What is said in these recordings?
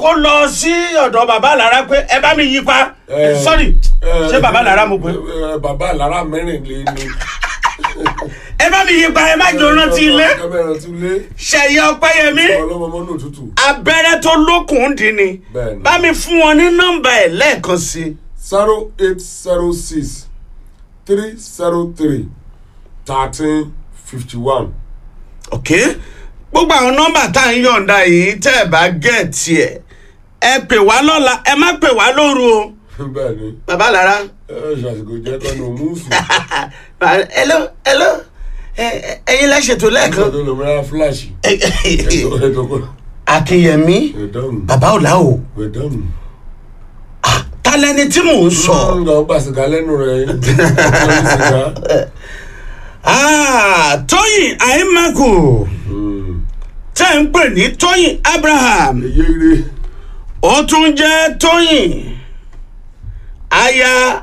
kó lọ sí ọ̀dọ̀ bàbá lára pé ẹ bá mi yí pa Eh, sọ́rí eh, ṣé bàbá lára mo pé eh, bàbá lára mẹ́rin lé ní. ẹ bá mi yí pa ẹ má jò rántí ilé ẹ bá rántí ilé. ṣẹ̀yẹ ọpẹ́yẹmí ọlọ́mọ mọ́nú òtútù. abẹ́rẹ́ tó lókun dì ní Bẹ́ẹ̀ni. bá mi fún wọn ní nọ́mbà ẹ̀ lẹ́ẹ̀kan sí i. zero eight zero six three zero three thirteen fifty one. ok gbogbo àwọn nọ́mbà tá à ń yọ̀ǹda yìí tẹ́ ẹ bá gẹ̀ẹ́tì ẹ̀ ẹ pè wá lọ́la ẹ má pè wá lóru o bẹ́ẹ̀ ni bàbá lára ẹ ṣàṣìkò jẹ́ kọ́nù múùsù. hello hello ẹ- ẹ- ẹ̀yin lẹ ṣètò lẹ́ẹ̀kan ẹ̀kọ́ tó lò mìíràn fúláṣì. ẹ̀tọ́ ẹ̀tọ́ akínyẹmí ẹ̀dọ́nù bàbá ọ̀la o ẹ̀dọ́nù. tálẹ́ni tí mò ń sọ ń lọ gbà sìgá lẹ́nu rẹ̀ ọ̀pọ̀ sìgá. Ah, tóyìn àìmákù tẹ́ ń pè ní tóyìn abraham èyí ire ó tún jẹ́ tóyìn aya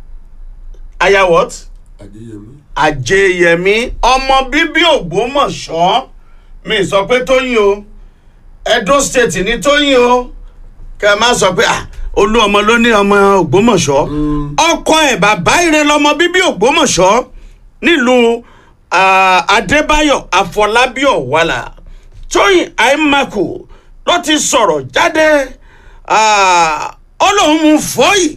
aya what? àdéyẹmí. àjẹyẹmí ọmọ bíbí ògbómọ̀ṣọ́ mi sọ pé tóyìn o edo state ní tóyìn o kẹ má sọ pé ah, olú ọmọ ló ní ọmọ ògbómọ̀ṣọ́ ọkọ ẹ̀ bàbá ire lọmọ bíbí ògbómọ̀ṣọ́ nílùú ah, adébáyọ̀ àfọlábí ọ̀wálà tóyìn àìmákù ló ti sọ̀rọ̀ jáde ah, ó lóun mú fọ́yì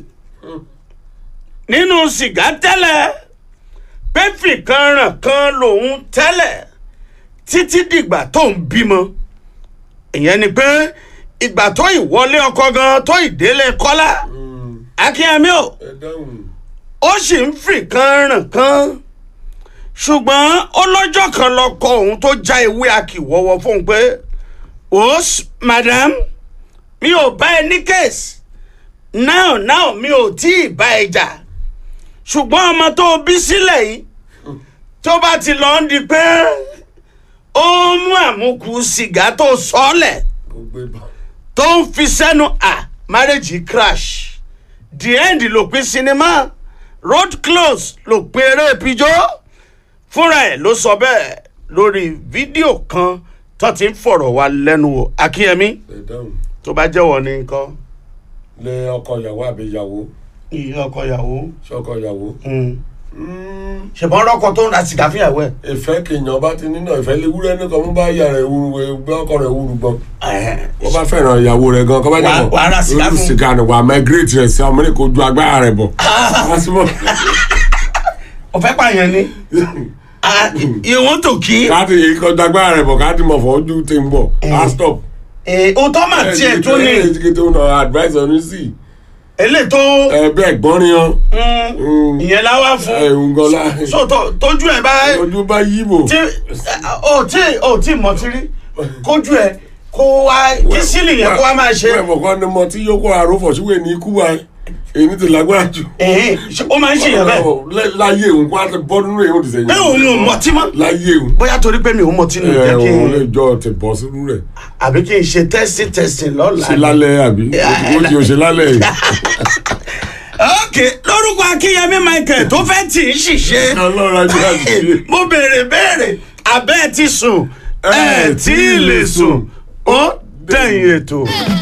nínú sìgá tẹ́lẹ̀ pẹ́fì kan ràn kan lòun tẹ́lẹ̀ títí dìgbà tó ń bímọ ìyẹn ni pé ìgbà tó ìwọlé ọkọ gan tó ìdélé kọ́lá akínyẹmí o ẹ̀dọ́nù. ó sì ń fì kan ràn kan ṣùgbọ́n ó lọ́jọ́ kan lọ́kọ òun tó já ewé akíwọ́wọ́ fóun pé os madam mi ò bá ẹ ní kéèsì náà náà mi ò tí ì bá ẹ jà ṣùgbọ́n ọmọ tó o bí sílẹ̀ yìí tó bá ti lọ ń di pé ó ń mú àmúkù sìgá tó sọ́ọ̀lẹ̀ ó gbé bá. tó ń fi sẹ́nu à marriage crash the end ló pin sinimá road close ló pin eré pijó fúnra ẹ̀ ló sọ bẹ́ẹ̀ lórí fídíò kan tó ti ń fọ̀rọ̀ wá lẹ́nu wò akínyẹmí ẹ̀dọ́nù. tó bá jẹ́wọ́ ní nǹkan lé ọkọ ìyàwó àbí ìyàwó ìyá ọkọ ìyàwó ṣọkọ ìyàwó. ṣùgbọ́n ọlọ́kọ tó ń ra sìgá fún ìyàwó ẹ̀. ìfẹ́ kìnyàn bá ti nínú ìfẹ́ léwúrẹ́ ní kan mú bá yà rẹ̀ wúru gbé ọkọ rẹ̀ wúru gbọ́n. wọ́n bá fẹ́ràn ìyàwó rẹ̀ gan kọ́ bá Wà- jẹ́ wà á ra sìgá irú fún. sìgá ni wà á migrate rẹ̀ sí ọmọ ní kò ju agbára rẹ̀ bọ̀. Lásìmọ̀ ọ̀fẹ́ pààyàn ni ìwọ̀n tó kí káàtì yìí kọjú agbára rẹ̀ bọ̀ káàtì mọ̀ fọ́ ojú ti ń bọ̀ á stop. òótọ́ mà tiẹ̀ tó ní ẹ̀ tó nà advice ọ̀nù sí eléyìí tó ẹ bẹ́ẹ̀ gbọ́n ni ọ́ mm, ìyẹn láwá fún ẹ̀ ń gọ́lá so tó- tójú ẹ̀ bá ojú bá yíbò. tí ò tí ò tí mọ̀ tí rí kójú ẹ̀ kó wá kí sílì yẹn kó wá máa ṣe wẹ́ẹ̀ mọ̀kọ́ ni mo ti yóò kó àròfọ̀ síwèé ní ikú wa èyí ti lágbára jù. ẹ̀hìn, ṣé ó máa ń ṣèyàn bẹ́ẹ̀ Lẹ́- láyé òun kó a ti bọ́ nínú èyí ó ti sẹ́yìn. pé òun ò mọtí mọ́ láyé òun. bóyá torí pé mi ò mọtí nù ẹ jẹ́ kí òun lè n jọ ti bọ́ sínú rẹ̀. àbí kí n ṣe testing testing lọ́la ṣe lálẹ́ àbí ó ti ò ṣe lálẹ́ yìí. ok lórúkọ akínyẹmí michael tó fẹ́ tì í ṣìṣe ọlọ́run ajé àti mo béèrè béèrè abẹ́ ẹ ti sùn ẹ tí ì lè sùn ó dẹ̀yìn ètò.